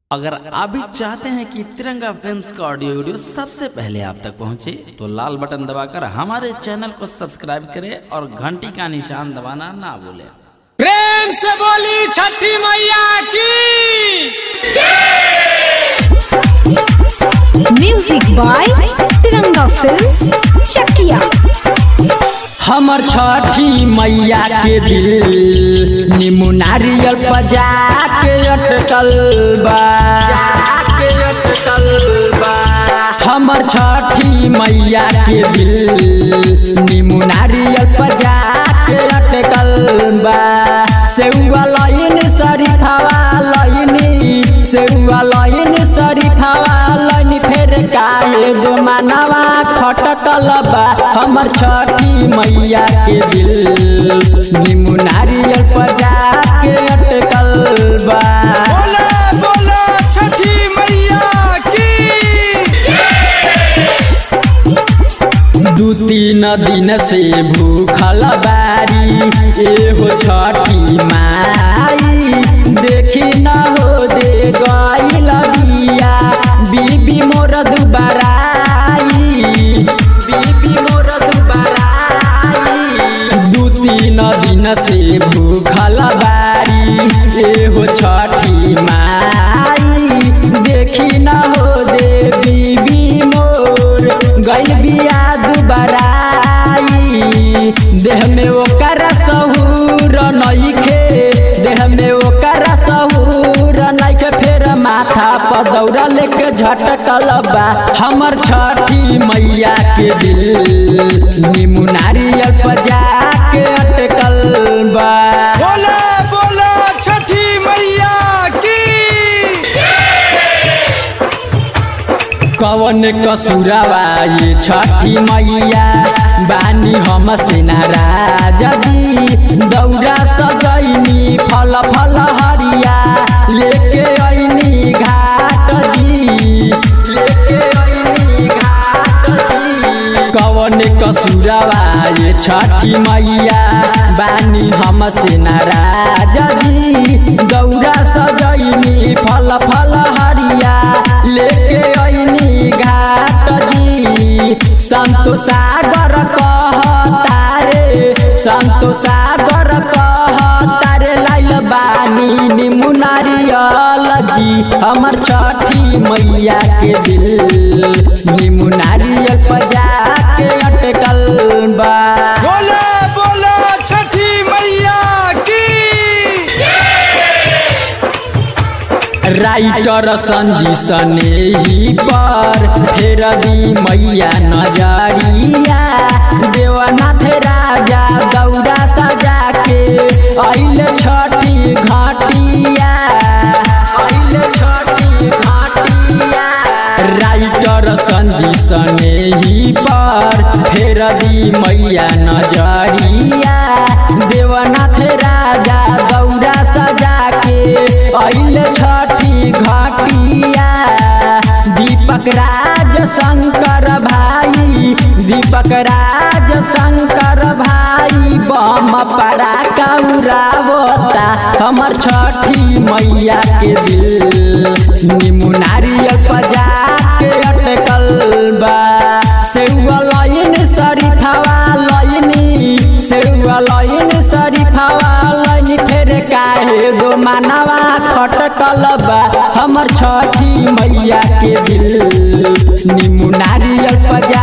अगर आप भी चाहते हैं कि तिरंगा फिल्म्स का ऑडियो वीडियो सबसे पहले आप तक पहुंचे तो लाल बटन दबाकर हमारे चैनल को सब्सक्राइब करें और घंटी का निशान दबाना ना भूलें प्रेम से बोली छठी मैया की music by Tiranga films Chakiya हमर छठी मैया के दिल नीमू नारियल बजा के अटकल बा के अटकल बा हमर छठी मैया के दिल नीमू नारियल बजा के अटकल बा सेउआ लाइन शरीफावा लाइनी सेउआ लाइन शरीफावा लाइन फेर काहे दो मानवा खटकल बा हमर छठी मैया के दिल नीमू नारियल बजा के अटकल बा बोला बोला छठी मैया की दू तीन दिन से भूखल बारी एहो छठी माई देखी न हो दे गईल बिया बीबी मोर दुबाराई बीबी मोर दुबाराई दू तीन दिन से भूखल बारी एहो छठी माई देखी न हो दे बीबी मोर गइल बिया दुबाराई देह में ओकर सहूर नइखे देह में ओकर सहूर नइखे फेर माथा पर दौड़ा लेके झटकल बा हमर छठी मैया के दिल नीमू नारियल बजा के अटकल बा बोला बोला छठी मैया की कवन कसुरवा ये छठी मैया बानी हम से नाराज जी दौरा सजैनी फल फल हरिया लेके ऐनी घाट जी लेके ऐनी घाट जी कवन कसुरवा ये छठी मैया बानी हम से नाराज जी दौरा सजैनी फल फल हरिया लेके ऐनी घाट जी संतो सागर कहतारे संतो सागर कहतारे लाइल बानी नीमू नारियल जी हमर छठी मैया के दिल नीमू नारियल बजा के अटकल बा बोला बोला छठी मैया की राइटर संजी सनेही पर फेर दी मैया नजरिया देवनाथ राजा गौरा सजा के अइल छठी घाटिया अइल छठी घाटिया राइटर संजी सनेही पर फेर दी मैया नजरिया देवनाथ राजा गौरा सजा के अइल छठी घाटिया दीपक राज शंकर भाई दीपक राज शंकर भाई बम पड़ा कौरावता हमर छठी मैया के दिल नीमू नारियल बजा के अटकल बा सेउआ लाइन शरीफावा लाइनी सेउआ लाइन शरीफावा लाइन फेर काहे दो मानवा खटकल बा हमर छठी मैया के दिल नीमू नारियल बजा